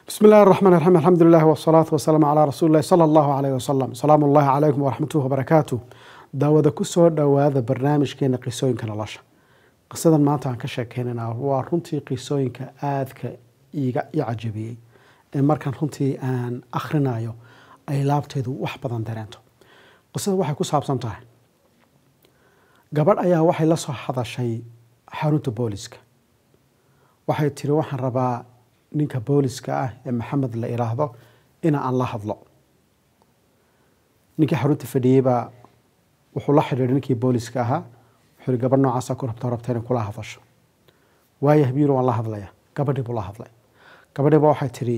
بسم الله الرحمن الرحيم الحمد لله والصلاة والسلام على رسول الله صلى الله عليه وسلم سلام الله عليكم ورحمته وبركاته daawada ku soo dhowaada barnaamijkeena qisooyinka nolosha qisadan maanta aan ka sheekeynana waa runtii qisooyinka aadka iga i cajabiyey ee markaan runtii aan akhrinayo ay laabteedu wax badan dareento qisada waxay ku saabsan tahay gabadh ayaa waxay la soo hadashay xarunta booliska waxay tiri waxaan rabaa ninka booliska ah ee maxamed la iraahdo ina aan la hadlo ninkii xarunta fadhiyey baa wuxuu la xidhiidhay ninkii booliska ahaa wuxuu yihi gabadh noocaasa ku rabta rabta inay kula hadasho waayo habiiro waan la hadlaya gabadhii buu la hadlay gabadhiiba waxay tiri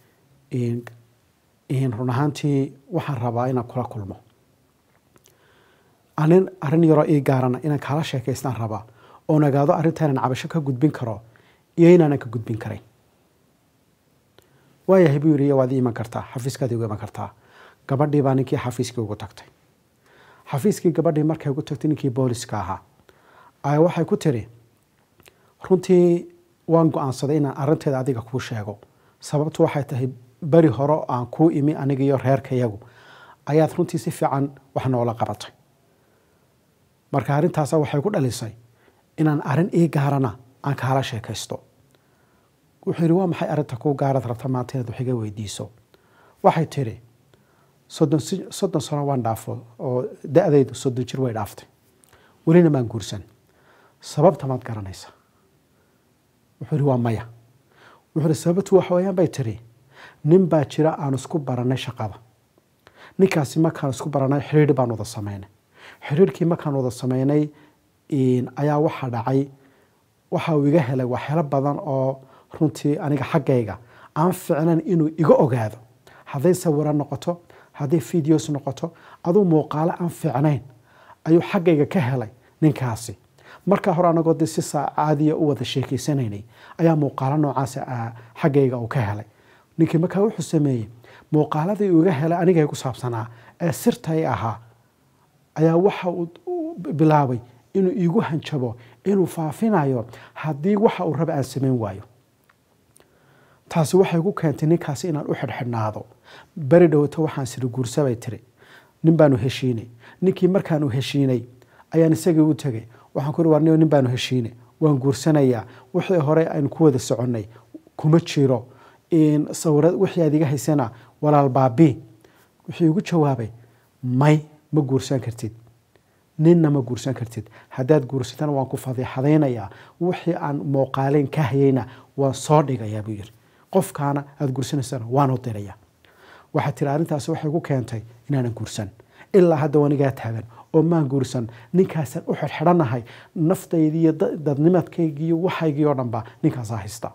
run ahaantii waxaan rabaa inaan kula kulmo anin arrin yaroo ii gaarana inaan kaala sheekaystaan rabaa oon ogaado arrintaanan cabasho ka gudbin karo iyo inaanan ka gudbin karayn waayahay buu yidhi waad ii iman kartaa xafiiskaad igu iman kartaa gabadhii baa ninkii xafiiskii ugu tagtay xafiiskii gabadhii markay ugu tagtay ninkii booliska ahaa ayaa waxay ku tiri runtii waan go-aansaday inaan arrinteeda adiga kuu sheego sababtu waxay tahay beri hore aan kuu imi aniga iyo reerkayagu ayaad runtii si fiican wax noola qabatay marka arrintaasa waxay ku dhalisay inaan arrin ii gaarana aan kaala sheekaysto wuxuu yidhi waa maxay arrinta kuu gaarad rabta maanta inaad wax iga weydiiso waxay tiri soddon soddon sano waan dhaafo oo da-daydu soddon jir way dhaaftay welina maan guursan sababta maad garanaysa wuxuu yihi waa maya wuxuu ihi sababtu waxa weeyaan bay tiri nin baa jira aan isku baranay shaqada ninkaasi markaan isku baranay xidhiidh baan wada sameynay xidhiidhkii markaan wada sameynay ayaa waxaa dhacay waxa uu iga helay waxyaalo badan oo runtii aniga xaggayga aan ficnayn inuu iga ogaado hadday sawiro noqoto hadday videos noqoto aduu muuqaalo aan fiicnayn ayuu xaggayga ka helay ninkaasi markaa hore anagoo de si caadiya u wada sheekeysanaynay ayaa muuqaalo noocaas xaggayga uu ka helay ninkii markaa wuxuu sameeyey muuqaaladii uu iga helay anigay ku saabsanaa ee sirtay ahaa ayaa waxa uu bilaabay inuu iigu hanjabo inuu faafinayo haddii waxa uu raba aan samayn waayo taasi waxay ku keentay ninkaasi inaan u xidhxidhnaado beri dhowto waxaan siri guursabay tiri nin baanu heshiinay ninkii markaanu heshiinay ayaan isagii u tegay waxaan ku war nin baanu heshiinay waan guursanayaa wixii hore aynu ku wada soconnay kuma jiro sawira wixii aad iga haysana walaal baabi wuxuu igu jawaabay may ma guursan kartid ninna ma guursan kartid haddaad guursatana waan ku fadiixadaynayaa wixii aan muuqaaleyn ka hayayna waan soo dhigayaa buu yiri qofkaana aada guursanaysana waanu diraya waxaa tiri arrintaasi waxay ku keentay inaanan guursan ilaa hadda wanigaa taagan oo maan guursan ninkaasaan u xidhxidhanahay naftaydiiyo dadnimadkaygiiyo waxaygii oo dhanba ninkaasaa haysta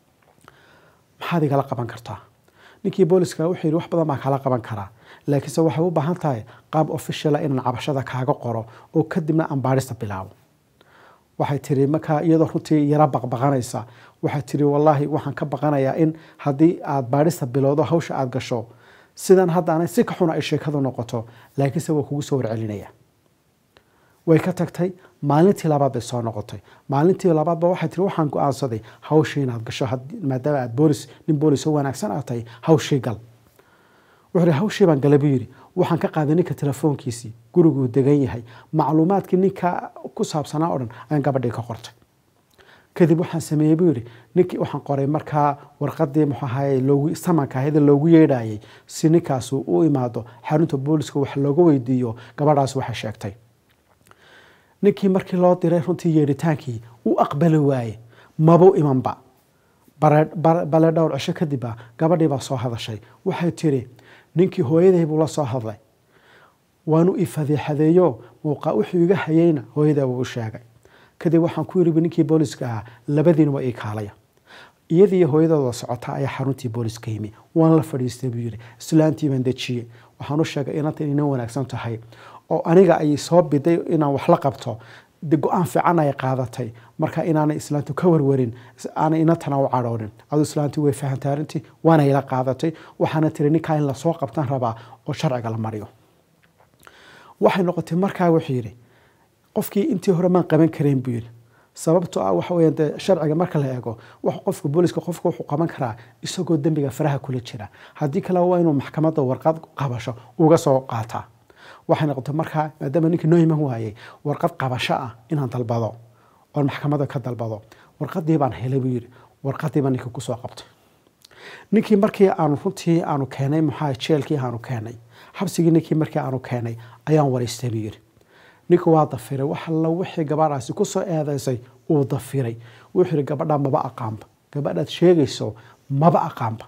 maxaad igala qaban kartaa ninkii booliska wuxuu yidhi wax badan baan kala qaban karaa laakiinse waxay u baahan tahay qaab officiala inaan cabashada kaaga qoro oo kadibna aan baadhista bilaabo waxay tiri markaa iyadoo runtii yaro baqbaqanaysa waxay tiri wallaahi waxaan ka baqanayaa in haddii aada baadhista bilowdo hawsha aada gasho sidan hadda ana si ka xuna ay sheekadu noqoto laakiinse waa kugu soo warcelinaya way ka tagtay maalintii labaad bay soo noqotay maalintii labaadba waxay tiri waxaan go-aansaday hawshii inaad gasho maadaama aad boolis nin boolis oo wanaagsan aad tahay hawshii gal wuxuu ihi hawshii baan galay buu yidhi waxaan ka qaaday ninka telefoonkiisii guriguu degan yahay macluumaadkii ninka ku saabsanaa oo dhan ayaan gabadhii ka qortay kadib waxaan sameeyey buu yidhi ninkii waxaan qoray markaa warqadii muxuu ahaye loogu samanka ahayda loogu yeedhayay si ninkaasu u imaado xarunta booliska wax looga weydiiyo gabadhaas waxay sheegtay ninkii markii loo diray runtii yeedhitaankii u aqbali waaye mabuu imanba bale dhowr cisho kadibba gabadhii baa soo hadashay waxay tiri ninkii hooyaday buu la soo hadlay waanu ifadiixadeeyo muuqa wuxuu iga hayeyna hooyadaa buu u sheegay kadib waxaan ku yiribi ninkii booliska ahaa labadiina waa ii kaalaya iyadiiyo hooyadooda socota ayaa xaruntii booliska yimi waan la fadhiistay buu yidhi islaantii baan dejiyey waxaan u sheegay inanta inay wanaagsan tahay oo aniga ay soo biday inaan wax la qabto de go-aan fiican ay qaadatay marka inaanay islaantu ka warwarin aanay inantana u cadhoonin adu islaantii way fahantay arrintii waana ila qaadatay waxaana tiri ninkaa in lasoo qabtan rabaa oo sharciga la mariyo waxay noqotay markaa wuxuu yidhi qofkii intii hore maan qaban karayn buu yidhi sababto ah waxa weya dee sharciga marka la eego wax qofka booliska qofka wuxuu qaban karaa isagoo dembiga faraha kula jira haddii kale waa inuu maxkamadda warqad qabasho uga soo qaataa waxay noqotay markaa maadaama ninkii noo iman waayey warqad qabasho ah inaan dalbado oon maxkamadda ka dalbado warqadii baan helay buu yidhi warqadii baan ninkii kusoo qabtay ninkii markii aanu runtii aanu keenay maxaa jeelkii aanu keenay xabsigii ninkii markii aanu keenay ayaan waraystay buu yidhi ninka waa dafiray wax alla wixii gabadhaasi kusoo eedeysay uu dafiray wuxuu yidhi gabadhaa maba aqaanba gabadhaad sheegayso maba aqaanba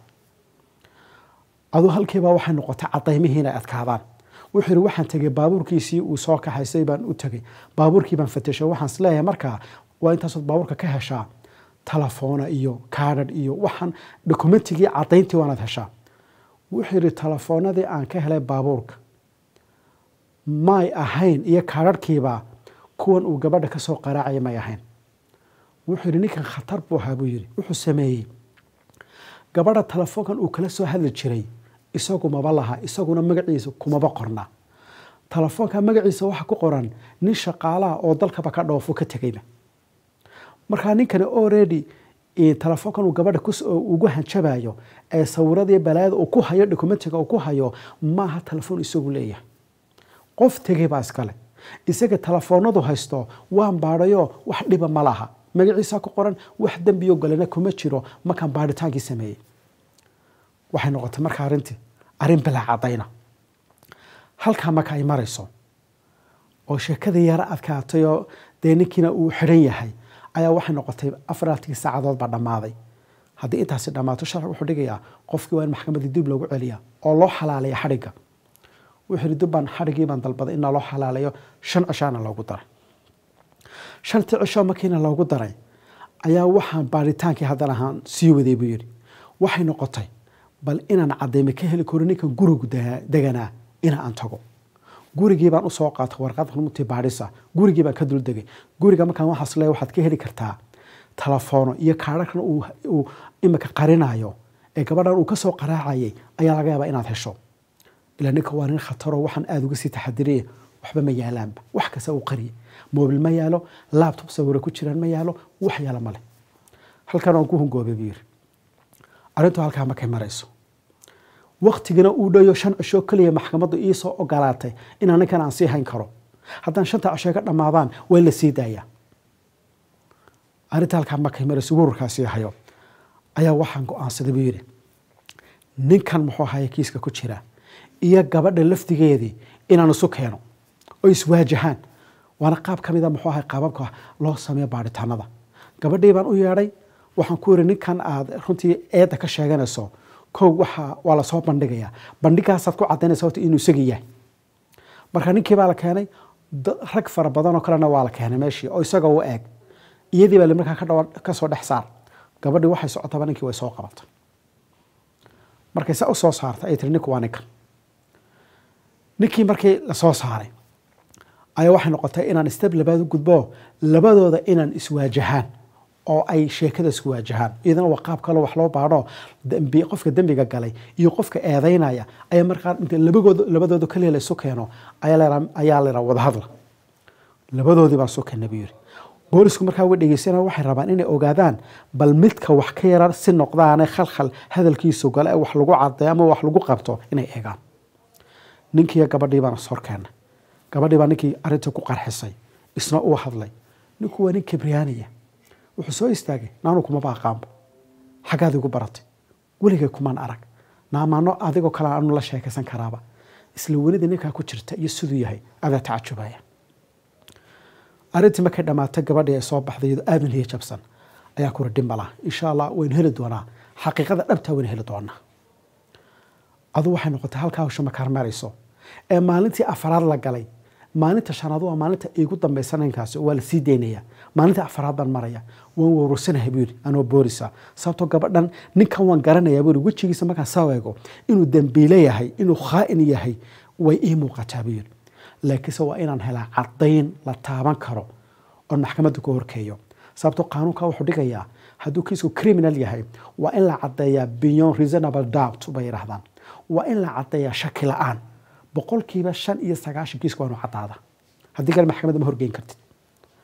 aduu halkiibaa waxay noqotay cadaymihii inay adkaadaan wuxuu yidhi waxaan tegey baabuurkiisii uu soo kaxaysay baan u tegey baabuurkii baan fatashay waxaan isleeyahay markaa waa intaasood baabuurka ka heshaa telefoona iyo kaadhadh iyo waxaan dokumentigii cadayntii waanaad heshaa wuxuu yidhi telefoonadii aan ka helay baabuurka may ahayn iyo kaadharhkiibaa kuwan uu gabadha ka soo qaraacaya may ahayn wuxuu yidhi ninkan khatar buu ahaa buu yidhi wuxuu sameeyey gabadha telefoonkan uu kala soo hadli jiray isagu maba laha isaguna magaciisa kumaba qorna telefoonka magaciisa waxa ku qoran nin shaqaalaha oo dalkaba ka dhoofo ka tegayba markaa ninkani already telefoonkan uu gabadha ugu hanjabayo ee sawiradii balaayada uu ku hayo dokumentiga uu ku hayo maaha telefoon isagu leeyahay qof tegay baa iskale isaga telefoonadu haysto waan baadhayo wax dhiba ma laha magaciisa ku qoran wax dembiyo galena kuma jiro markaan baadhitaankii sameeyey waxay noqotay marka arrintii arrin bilaa cadayna halkaa marka ay marayso oo sheekadii yara adkaatayoo dee ninkiina uu xidhan yahay ayaa waxay noqotay afaraatii saacadood baa dhammaaday haddii intaasi dhammaato sharci wuxuu dhigayaa qofkii waa in maxkamaddii dib loogu celiyaa oo loo xalaaleeya xadhigga wuxuu yihi dubbaan xadhiggii baan dalbaday inaa loo xalaaleeyo shan cishaana loogu daray shantii cisho markiina loogu daray ayaa waxaan baadhitaankii haddana ahaan sii waday buu yidhi waxay noqotay bal inaan cadayme ka heli karo ninkan gurigu deganaa ina aan tago gurigii baan usoo qaatay warqad runtii baadhisa gurigii baan ka duldegay guriga markaan waxaas leeya waxaad ka heli kartaa telefoono iyo kaadharkan uu imika qarinayo ee gabadhan uu kasoo qaraacayay ayaa laga yaabaa inaad hesho ilaa ninka waa nin khataro waxaan aada uga sii taxadiriya waxba ma yaalaanba wax kasta uu qariye mobil ma yaalo labtob sawiro ku jiraan ma yaalo wax yaala male halkan aan ku hungoobay buu yiri arrintu halkaa markay marayso waktigana uu dhayo shan cisho keliya maxkamaddu iisoo ogolaatay inaan ninkan aan sii hayn karo haddaan shanta cisho ka dhammaadaan waa in la sii daayaa arrinta halkaa markay marayso gururkaasii hayo ayaa waxaan go-aansaday buu yidhi ninkan muxuu ahaya kiiska ku jira iyo gabadha lafdigeedii inaan isu keeno oo iswaajahaan waana qaab ka mida muxuu ahay qaababka loo sameeyo baadhitaanada gabadhii baan u yeedhay waxaan ku yidhi ninkan aad runtii eedda ka sheeganayso kow waxa waa lasoo bandhigayaa bandhigaasaad ku cadaynaysa horta inuu isagii yahay marka ninkii baa la keenay rag fara badan oo kalena waa la keenay meeshii oo isaga u eeg iyadii baa markaa kasoo dhex saar gabadhii waxay socotaba ninkii way soo qabatay markay sa u soo saartay ay tiri ninku waa ninkan ninkii markii lasoo saaray ayaa waxay noqotay inaan steb labaad u gudbo labadooda inaan iswaajahaan oo ay sheekada isku waajahaan iyadana waa qaab kaloo wax loo baadho qofka dembiga galay iyo qofka eedeynaya ayaa markaa inta labadooda kaliya la isu keeno ayaa la wada hadla labadoodii baan isu keena buu yiri boolisku markaa way dhegeysanaya waxay rabaan inay ogaadaan bal midka wax ka yaran si noqdaane khalkhal hadalkiisu gale ee wax lagu cadeeyo ama wax lagu qabto inay eegaan ninkiiyo gabadhii baan is horkeena gabadhii baa ninkii arrintii ku qarxisay isna uu hadlay ninku waa nin kibriyaaniya wuxuu soo istaagay naanu kumaba aqaanbo xaggaad igu baratay weligay kumaan arag naamaano adigoo kale aanu la sheekaysan karaaba isla welida ninkaa ku jirta iyo siduu yahay adaa tacajubaya arrintii markay dhammaatay gabadhii ay soo baxday iyadoo aadan hiya jabsan ayaa kura dhimbala insha allah waynu heli doonaa xaqiiqada dhabtaa waynu heli doonaa adu waxay noqotay halkaa hawsha markaad marayso ee maalintii afaraad la galay maalinta shanaad waa maalinta iigu dambaysa ninkaasi waa la sii daynaya maalinta afaraad baan maraya waan warursanahay buu yidhi anoo boorisa sababtoo gabadhan ninkan waan garanayaa buu yidhi wejigiisa markaan soo eego inuu dembiile yahay inuu khaa'in yahay way ii muuqataa buu yidhi laakiinse waa inaan helaa caddayn la taaban karo oon maxkamadda ku horkeeyo sababtoo qaanuunka wuxuu dhigayaa hadduu kiisku criminal yahay waa in la caddeeyaa beyond reasonable doubt bay yidhahdaan waa in la caddeeyaa shaki la-aan boqolkiiba shan iyo sagaashan kiiska waanu caddaada haddii kale maxkamadda ma horgeyn kartid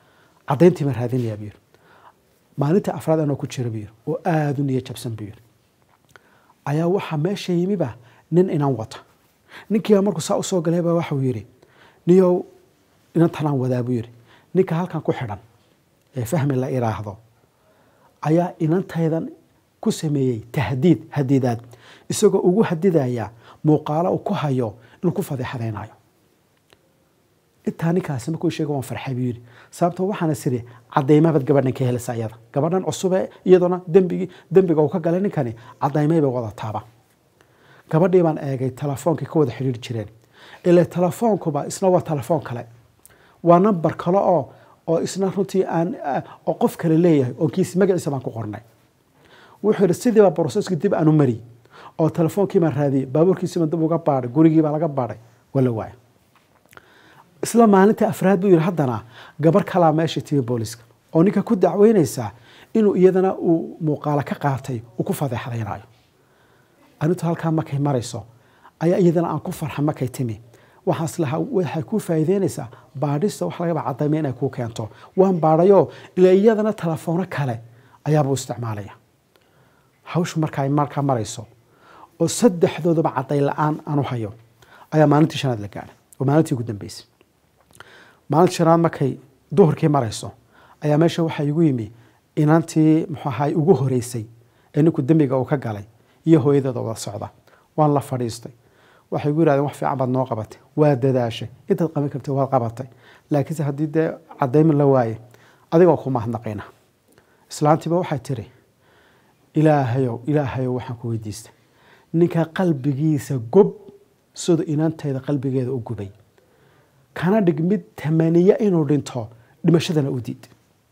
caddayntii baan raadinayaa buu yiri maalinta afraad anoo ku jira buu yiri oo aada u niyo jabsan buu yiri ayaa waxaa meesha yimiba nin inan wata ninkiiba markuu saa usoo galay baa waxau yidhi niyow inantanaan wadaa buu yidhi ninka halkan ku xidhan ee fahmi la iraahdo ayaa inantaydan ku sameeyey tahdiid hadidaad isagoo ugu hadidaya muuqaalo uu ku hayo inuu ku fadeexadaynayo intaa ninkaasi markuu sheega waan farxay buu yidhi sababtoo waxaana siri cadaymabaad gabadhan ka helaysa iyada gabadhan cusube iyadoona dembigii dembiga uu ka galay ninkani cadaymay bay wadataaba gabadhii baan eegay telefoonkii ka wada xidhiiri jireen ile telefoonkuba isna waa telefoon kale waa nambar kale oo oo isna runtii aan oo qof kale leeyahay oo kiis magaciisa baan ku qornay wuxuu yidhi sidiiba broseskii dib aanu mari oo telefoonkii baan raadiyey baabuurkiisiibaan dib uga baadhay gurigiibaa laga baadhay waa la waaya isla maalinta afraad buu yidhi haddana gabar kalaa meesha timi booliska oo ninka ku dacweynaysaa inuu iyadana uu muuqaalo ka qaatay uu ku fadeexdaynayo arintu halkaa markay marayso ayaa iyadana aan ku farxa markay timi waxaas lahaa waxay kuu faa'iideynaysaa baadhista wax lagaba cadayma inay kuu keento waan baadhayoo ila iyadana telefoono kale ayaabuu isticmaalaya hawshu markaa markaa marayso oo saddexdoodaba caday la-aan aanu hayo ayaa maalintii shanaad la gaadhay oo maalintii ugu dambeysay maalintii shanaad markay duhurkii marayso ayaa meesha waxaa igu yimi inantii muxuu ahaay ugu horeysay ee ninku dembiga uu ka galay iyo hooyadeeda wada socda waan la fadhiistay waxay igu yirahdeen wax fiican baad noo qabatay waa dadaashay intaad qaban kartay waad qabatay laakiinse haddii dee cadaymin la waaye adigoo ku mahadnaqayna islaantiiba waxay tiri ilaahayow ilaahayow waxaan ku weydiistay ninka qalbigiisa gob siduu inantayda qalbigeeda u gubay kana dhig mid tamaniya inuu dhinto dhimashadana u diid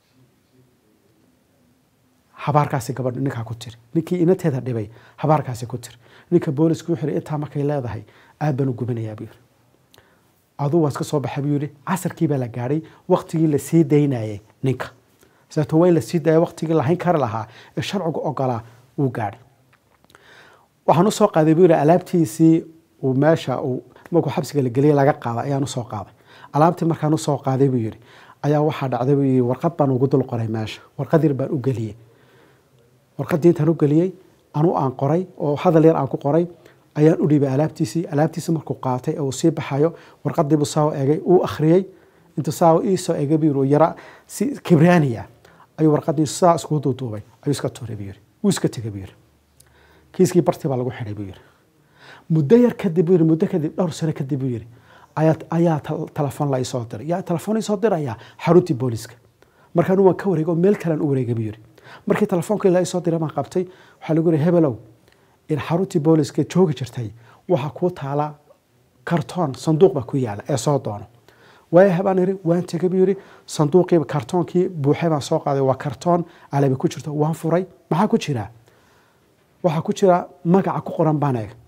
habaarkaasi gabadh ninkaa ku tiri ninkii inanteeda dhibay habaarkaasi ku tiri ninka boolisku wuxuu intaa markay leedahay aad baan u gubanayaa buu yiri aduu waan iska soo baxay buu yidhi casarkii baa la gaadhay waktigii la sii daynayay ninka sababto waa in la sii daaya waktigii lahayn kari lahaa ee sharcigu ogolaa wuu gaadhay waxaan usoo qaaday buu yidhi alaabtiisii uu meesha uu markuu xabsiga la geliyay laga qaaday ayaan usoo qaaday alaabtii markaan usoo qaaday buu yidhi ayaa waxaa dhacday buu yidhi warqad baan ugu dul qoray meesha warqad yar baan u geliyey warqaddii intaan u geliyey anu aan qoray oo hadal yar aan ku qoray ayaan u dhiibay alaabtiisii alaabtiisii markuu qaatay ee uu sii baxayo warqadiibuu saawo eegay uu akhriyey intuu saawo iisoo eegay buu yiri yara si kibraaniya ayuu warqadii saa iskugu duuduubay ayuu iska tuuray buu yiri wuu iska tegay buu yiri kiiskii bartii baa lagu xidhay buu yiri muddo yar kadib buu yiri muddo kadib dhowr sano kadib buu yiri ayaa ayaa telefoon la isoo diray yaa telefoon isoo diraya xaruntii booliska markaan waan ka wareegay oo meel kalean u wareegay buu yiri markii telefoonkii la isoo diray baan qabtay waxaa lagu yiri hebelow in xaruntii booliska joogi jirtay waxaa kuu taala kartoon sanduuq baa ku yaala ee soo doono waaya baan yiri waan tegay buu yiri sanduuqii kartoonkii buuxay baan soo qaaday waa kartoon alabi ku jirto waan furay maxaa ku jira waxaa ku jira magaca ku qoran baan eeg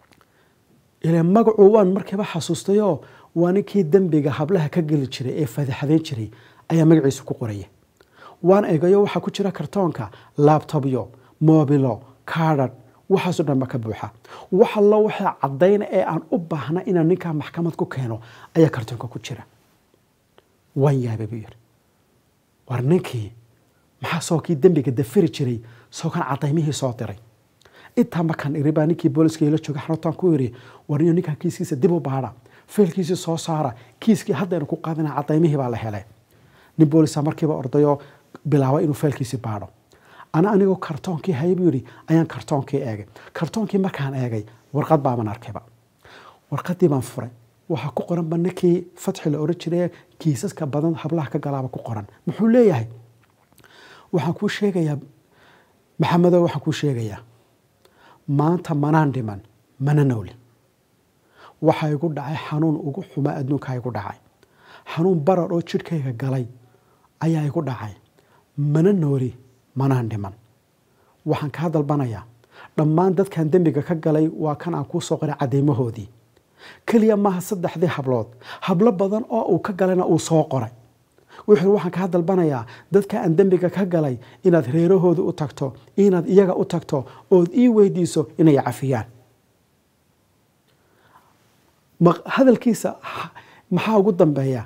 ilaa magacu waan markiiba xasuustayoo waa ninkii dembiga hablaha ka geli jiray ee fadaxadeyn jiray ayaa magaciisa ku qoraya waan eegayo waxaa ku jira kartoonka laabtobyo moobilo kaadhadh waxaasoo dhan ba ka buuxa wax allo waxaa caddayna ee aan u baahna inaan ninkaa maxkamad ku keeno ayaa kartoonka ku jira waan yaabay buu yidhi war ninkii maxaa soo kii dembiga dafiri jiray soo kan cadaymihii soo diray intaa markaan iri baa ninkii booliska ila jooga xaruntaan ku iri war niyo ninkaa kiiskiisa dib u baadha feelkiisii soo saara kiiskii haddaynu ku qaadana cadaymihii baa la helay nin boolisa markiiba ordayoo bilaabay inuu feelkiisii baadho ana anigoo kartoonkii hayay buu yidhi ayaan kartoonkii eegay kartoonkii markaan eegay warqad baaban arkayba warqadii baan furay waxaa ku qoranba ninkii fatxi la oran jiray kiisaska badan hablaha ka galaaba ku qoran muxuu leeyahay waxaan kuu sheegayaa maxamedow waxaan kuu sheegayaa maanta manaan dhiman mana nowli waxaa igu dhacay xanuun ugu xumaa adduunkaa igu dhacay xanuun barar oo jidhkayga galay ayaa igu dhacay mana nooli manaan dhiman waxaan kaa dalbanayaa dhammaan dadkan dembiga ka galay waa kan aan kuu soo qoray cadeymahoodii keliya maaha saddexdii hablood hablo badan oo uu ka galayna uu soo qoray wuxuu waxaan kaa dalbanayaa dadka aan dembiga ka galay inaad reerahooda u tagto inaad iyaga u tagto ood ii weydiiso inay cafiyaan hadalkiisa maxaa ugu dambeeya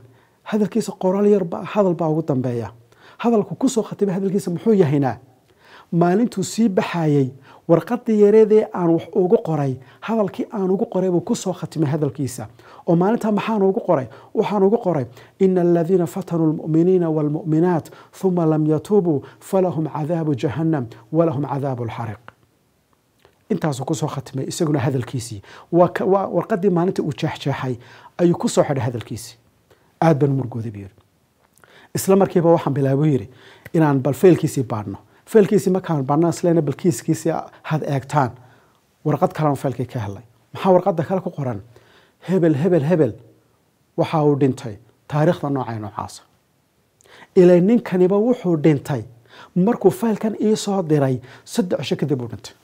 hadalkiisa qoraal yarba hadal baa ugu dambeeya hadalku kusoo khatimay hadalkiisa muxuu yahaynaa maalintuu sii baxayey warqadii yareedee aan wax ugu qoray hadalkii aan ugu qoray buu kusoo khatimay hadalkiisa oo maalintaa maxaan ugu qoray waxaan ugu qoray ina aladiina fatanuu lmu'miniina waalmu'minaat huma lam yatuubuu falahum cadaabu jahannam walahum cadaabu lxariq intaasuu kusoo khatimay isaguna hadalkiisii waa warqadii maalinta uu jeexjeexay ayuu kusoo xidhay hadalkiisii aad baan murgooday buu yiri isla markiiba waxaan bilaabo yiri inaan bal feelkiisii baadhno feelkiisii markaan baadhna isleena bal kiiskiisii had eegtaan warqad kalena feelkii ka helay maxaa warqadda kale ku qoran hebel hebel hebel waxa uu dhintay taariikhda noocay noocaasa ilaa ninkaniba wuxuu dhintay markuu faylkan ii soo diray saddex cisho kadib uu dhintay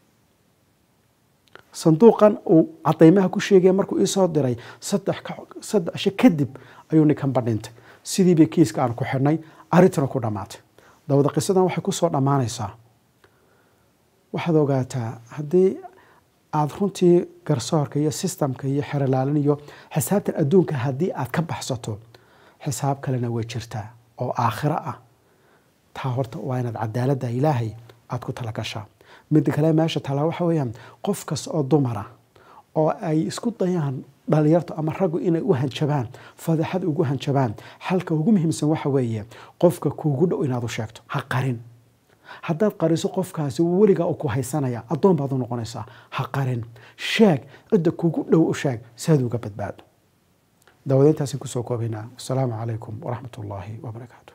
sanduuqan uu cadaymaha ku sheegaya markuu iisoo diray saddex cisho kadib ayuu ninkanba dhintay sidiiba kiiska aan ku xidhnay arrintuna ku dhammaatay dabada qisadan waxay kusoo dhammaanaysaa waxaad ogaataa haddii aada runtii garsoorka iyo sistamka iyo xerolaalin iyo xisaabtan adduunka haddii aad ka baxsato xisaab kalena way jirtaa oo aakhiro ah taa horta waa inaad cadaaladda ilaahay aada ku tala gashaa midda kale meesha talaa waxa weeyaan qof kasta oo dumara oo ay isku dayaan dhalinyartu ama raggu inay u hanjabaan fadeexad ugu hanjabaan xalka ugu muhiimsan waxa weeye qofka kuugu dhow inaad u sheegto ha qarin haddaad qariso qofkaasi weligaa uu ku haysanaya addoon baad u noqonaysaa ha qarin sheeg cidda kuugu dhow u sheeg si aad uga badbaado daawadeyntaasi kusoo koobaynaa wasalaamu calaykum waraxmat ullaahi wabarakaatu